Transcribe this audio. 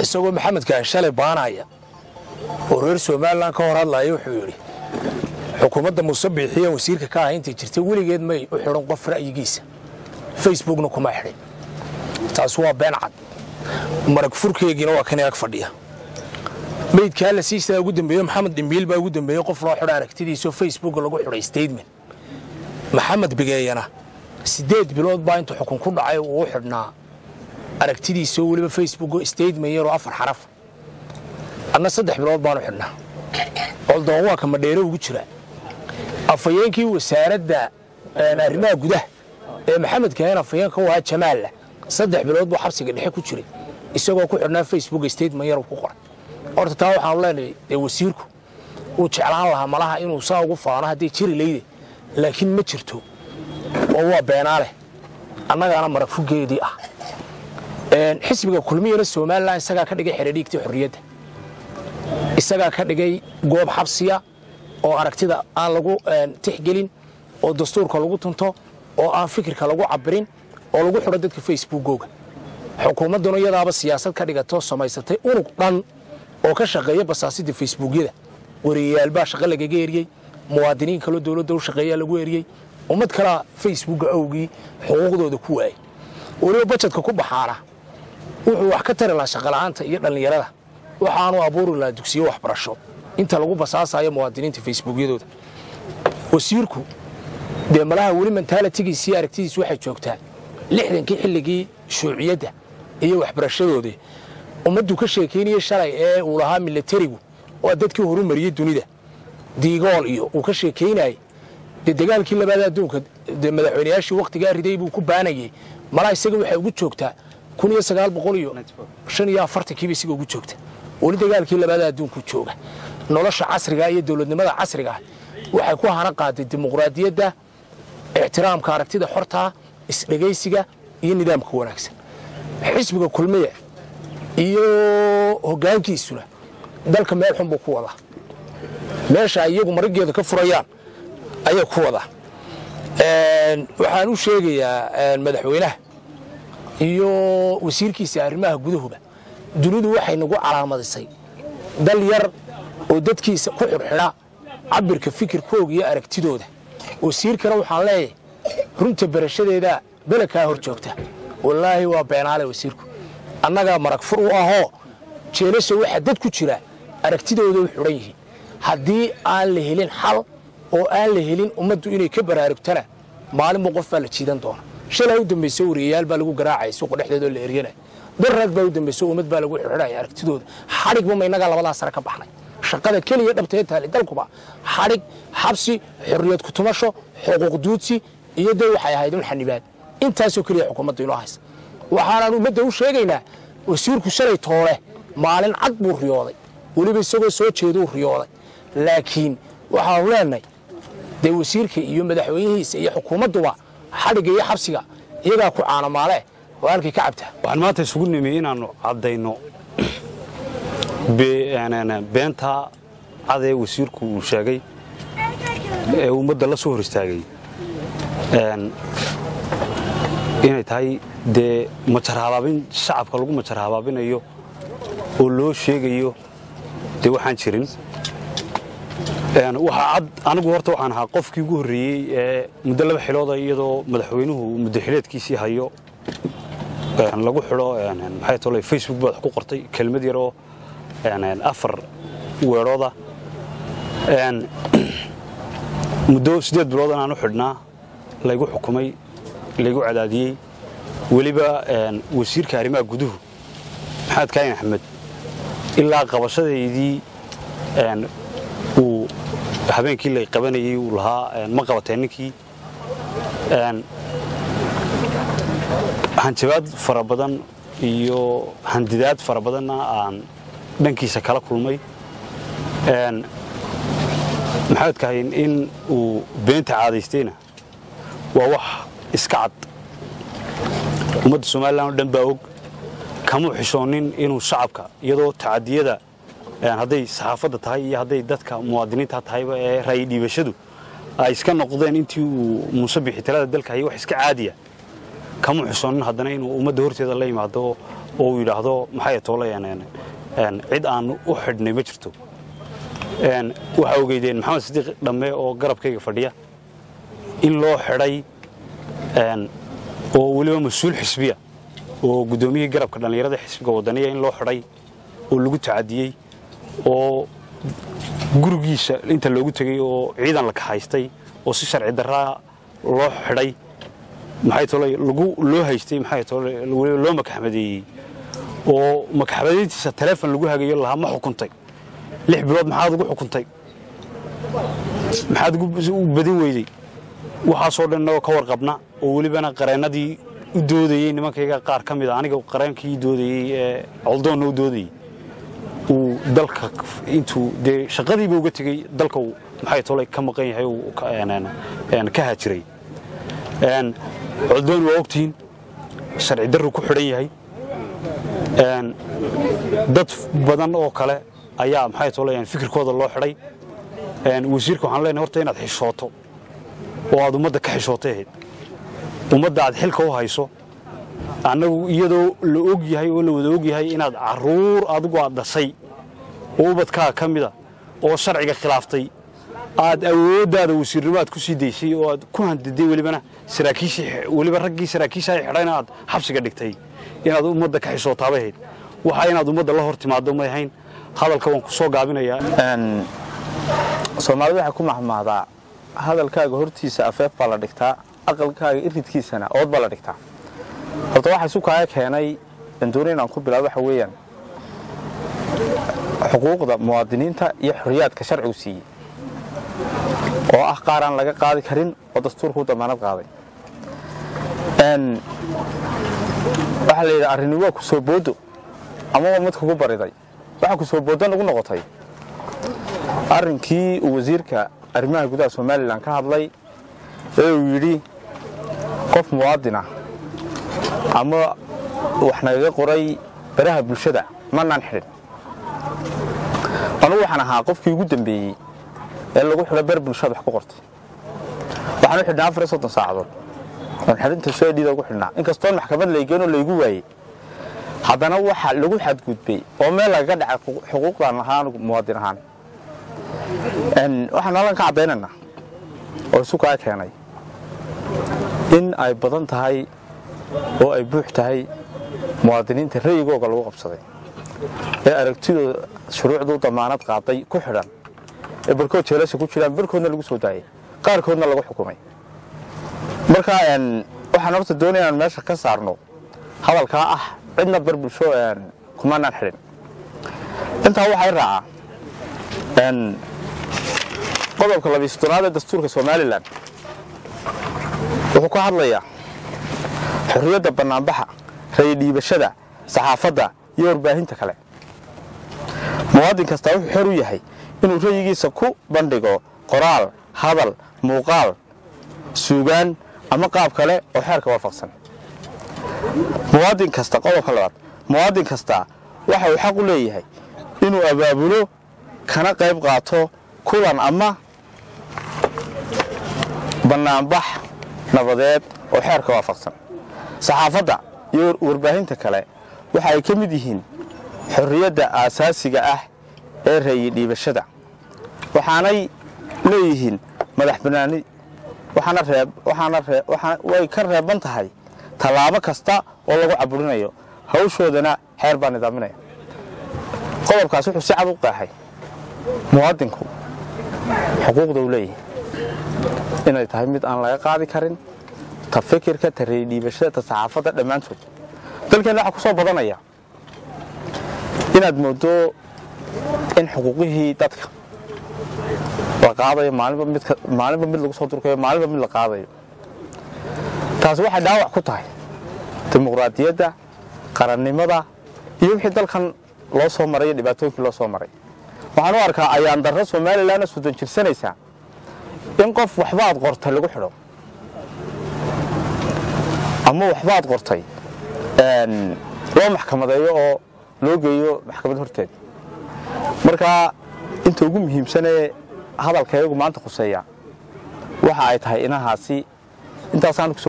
isagoo maxamedkaa shalay baanaya oo reer somalilan ka hor hadlaya wuxuu yidhi xukuumadda muuse biixiya wasiirka ka ah intay jirtay weligeed may u xidhan qof ra'yigiisa facebookna kuma xidhin taas waa been cad marag furkeegiina waa kan ag fadhiya meydkaa la siisaa ugu dambeeye maxamed dhimbiil baa ugu dambeeyey qof loo xidho aragtidiisao facebooka lagu xidhay statement maxamed bigeeyana siddeed bilood baa intuu xukun ku dhacay uu u xidhnaa aragtidiisao weliba facebook statement yaroo afar xaraf adna saddex bilood baanu xidhnaa coldoon waa ka madheere ugu jira afhayeenkii wasaaradda arrimaha gudaha ee maxamed kahen afhayeenka u ahaa jamaalla saddex bilood buu xabsiga dhexe ku jiray isagoo ku xidhnaa facebook statement yar ku qoray horta taa waxaanu leenahay dee wasiirku uu jeclaan lahaa malaha inuu saa ugu faano hadday jiri leyde laakiin ma jirto oo waa beenaaleh annagaana marag fugeedii ah xisbiga kulmiyana somalilan isagaa ka dhigay xeradhiigtii xorriyadda isagaa ka dhigay goob xabsiya oo aragtida aan lagu tixgelin oo dastuurka lagu tunto oo aan fikirka lagu cabirin oo lagu xidho dadka facebookooga xukuumadduna iyadaaba siyaasad ka dhigato samaysatay unug dhan oo ka shaqeeya basaasidda facebookyada wariyayaal shaqo lagaga eriyey muwaadiniin kaloo dowladda u shaqeeyaa lagu eriyey ummad kalaa facebooka awgii xuquuqdooda ku waayey weliba bajedka ku baxaana wuxuu wax ka tari lahaa shaqola'aanta iyo dhallinyarada waxaanu abuuri lahaa dugsiyo waxbarasho inta lagu basaasayo muwaadiniinta facebookyadooda wasiirku dee malaha weli mentaalitigiisiiyo aragtidiis waxay joogtaa lixdankii xilligii shuuciyadda iyo waxbarashadoodii ummaddu ka sheekaynayey shalay ee uu lahaa milatarigu waa dadkii horu mariyey dunida diigool iyo uu ka sheekaynayey dee dagaalkii labaad adduunka dee madaxweynayaashii wakhtigaa riday buu ku baanayey malaha isaga waxay ugu joogtaa kun iyo sagaal boqol iyo shan iyo afartankiiba isaga ugu joogta weli dagaalkii labaada adduunku jooga nolosha casrigaa iyo dowladnimada casrigaah waxay ku hana qaaday dimuqraadiyadda ixtiraamka aragtida xortaa isdhegaysiga iyo nidaamka wanaagsan xisbiga kulmiya iyo hoggaankiisuna dalka meel xun buu ku wadaa meesha iyagu marigeeda ka furayaan ayay ku wadaa waxaan u sheegayaa madaxweynaha iyo wasiirkiisa arrimaha gudahuba dunidu waxay nagu calaamadisay dal yar oo dadkiisa ku xidhxidha cabirka fikirkooga iyo aragtidooda wasiirkana waxaan leeyahay runta berashadeeda belekaa hor joogta wallaahi waa beenaale wasiirku annagaa marag fur u ahoo jeelasha waxaa dad ku jira aragtidooda u xidhan yihiin haddii aan la helin xal oo aan la helin ummaddu inay ka baraarugtana maalinba qof baa la jiidan doona shalaa u dambayso wariyayaal baa lagu garaacaya suuqa dhexdeedoo la eryanaya daraag baa u dambayso ummad baa lagu xidhxidhaya aragtidooda xadhigba ma innagaa labadaa sare ka baxnay shaqada keliya dhabtee taali dalkuba xadhig xabsi xorriyad kutumasho xuquuq duudsi iyo dee waxay ahayd un xanibaad intaasoo keliya xukuumadda inoo haysa waxaanaan ummadda u sheegaynaa wasiirku shalay toole maalin cad buu riyooday weliba isagoo soo jeeduu riyooday laakiin waxaanu leenahay dee wasiirka iyo madaxweynihiisa iyo xukuumadduba xadhigga iyo xabsiga iyagaa ku caanamaale oo halkay ka cabtaa waxaan maanta isugu nimi inaannu caddayno beentaa cadee wasiirku uu sheegay ee ummadda la soo hor istaagay inay tahay dee majar habaabin shacabka lagu majar habaabinayo oo loo sheegayo dee waxaan jirin waxaa cad anigu horta waxaan ahaa qofkii ugu horreeyey ee muddo laba xilooda iyadoo madaxweynuhu muddo xileedkiisii hayo lagu xidho maxay tole facebook baad wax ku qortay kelmad yaroo afar weedhooda muddo siddeed bilood inaan u xidhnaa laygu xukumay laygu cadaadiyey weliba wasiirka arrimaha guduhu maxamed kaayin axmed ilaa qabashadaydii uu habeenkii lay qabanayey uu lahaa ma qabateen ninkii hanjabaad fara badan iyo handidaad fara badanna aan dhankiisa kala kulmay maxamed kahayn in uu beenta caadaystayna waa wax iska cad ummadda somalilan oo dhan baa og kamuu xishoonin inuu shacabka iyadoo tacadiyada hadday saxaafadda tahay iyo hadday dadka muwaadiniinta tahayba ee ra'yi dhiibashadu ay iska noqdeen intii uu muuse bixi talada dalka hayay wax iska caadiya kama xusoonin haddana inuu ummadda horteeda la yimaado oo uu yidhaahdo maxay toolayaan cid aan u xidhnay ma jirto waxaa ogeydeen maxamed sidiiq dhamme oo garabkayga fadhiya in loo xidhay oo weliba mas-uul xisbiya oo guddoomiyihii garabka dhallinyarada xisbiga wadaniya in loo xidhay oo lagu tacadiyey oo gurigiisa inta loogu tegey oo ciidan la kaxaystay oo si sharci darraa loo xidhay maxay tolay lagu loo haystay maxay tolay weliba loo makaxmadeeyey oo makaxmadeyntiisa taleefon lagu hagayo lahaa ma xukuntay lix bilood maxaad ugu xukuntay maxaad u badin weyday waxaasoo dhan innagoo ka warqabna oo welibana qareennadii u doodayey nimankayga qaar ka mid a aniga qareenkii doodayey ee coldoonna u doodayey uu dalka intuu dee shaqadiiba uga tegey dalka uu maxay tolay ka maqan yahay uu ka haajiray coldoon waa ogtihiin sharci darru ku xidhan yahay dad badan oo kale ayaa maxay tolay fikirkooda loo xidhay wasiirka waxaan leenahay horta inaad xishooto oo aad ummadda ka xishootay ahayd ummadda aad xilka u hayso annagu iyadoo la og yahay oo la wada og yahay inaad carruur adigu aad dhashay oo ubadkaaga ka mida oo sharciga khilaaftay aad awooddaada wasiirnimo aad ku sii daysay oo aad ku handiday welibana saraakiishii weliba raggii saraakiisha ay xidhayna aad xabsiga dhigtay inaad ummadda ka xishootaabay ahayd waxa inaad ummadda la hor timaado may ahayn hadalka waan ku soo gaabinayaa soomaalidu waxay ku mahmahdaa hadalkaaga hortiisa afeef baa la dhigtaa aqalkaaga iridkiisana ood baa la dhigtaa horta waxa isu kaaga keenay dandooni inaan ku bilaabo waxa weeyaan xuquuqda muwaadiniinta iyo xorriyaadka sharcigu siiyey oo ah qaar aan laga qaadi karin oo dastuurka u damaanad qaaday waxaa la yidhi arrini waa ku soo boodo ama waa mid kugu bariday waxaa ku soo boodo nagu noqotay arrinkii uu wasiirka arrimaha gudaha somalilan ka hadlay ee uu yidhi qof muwaadin ah ama wax nagaga qoray baraha bulshada manaan xidhin anugu waxaan ahaa qofkii ugu dambeeyey ee lagu xidho ber bulshada wax ku qortay waxaan u xidhnaa afar iyo soddon saacadood oon xidhinta soedhida ugu xidhnaa inkastoon maxkamad laygeenoo laygu waayey haddana waxa lagu xadgudbay oo meel lagaga dhacay xuquuqdaan ahaa anugu muwaadin ahaan waxaan halkan ka caddaynaynaa oo isu kaa keenay in ay badan tahay oo ay buux tahay muwaadiniinta ra'yigooga lagu qabsaday ee aragtidooda shuruucduu damaanad qaaday ku xidhan ee barkood jeelasha ku jiraan barkoodna lagu soo daayay qaarkoodna lagu xukumay marka waxaan horta doonaya inaan meesha ka saarno hadalkaa ah cidna bar bulsho kumanaan xidhin intaa waxay raacaa qodobka labiy soddonaad ee dastuurka somalilan wuxuu ka hadlayaa xorriyadda bannaanbaxa rayidhiibashada saxaafadda iyo warbaahinta kale muwaadin kastaa wuxuu xor u yahay inuu rayigiisa ku bandhigo qoraal hadal muuqaal suugaan ama qaab kale oo xeerka waafaqsan muwaadin kasta qodobka labaad muwaadin kastaa waxa uu xaq u leeyahay inuu abaabulo kana qayb qaato kulan ama bannaanbax nabadeed oo xeerka waafaqsan saxaafadda iyo warbaahinta kale waxa ay ka mid yihiin xorriyadda aasaasiga ah ee rayi dhiibashada waxaanay leeyihiin madax bannaani way ka reeban tahay tallaabo kasta oo lagu caburinayo hawshoodana xeer baa nidaaminaya qodobkaas wuxuu si cad u qeexay muwaadinku xuquuqda uu leeyahay inay tahay mid aan laga qaadi karin ta fikirka ta reydhiibashada ta saxaafadda dhammaantood dalkeenna waxaa ku soo badanaya inaad moodo in xuquuqihii dadka la qaadayo maalinba mid lagu soo durkayo maalinba mid la qaadayo taasi waxay dhaawac ku tahay dimuqraadiyadda qarannimada iyo wixii dalkan loo soo maray iyo dhibaatooyinkii loo soo maray waxaan u arkaa ayaan darro somalilanna soddon jirsanaysaa in qof waxbaad qortay lagu xidho ama waxbaad qortay loo maxkamadeeyo oo loo geeyo maxkamad horteed marka inta ugu muhiimsanee hadalkayagu maanta khuseeya waxa ay tahay inahaasi intaasaan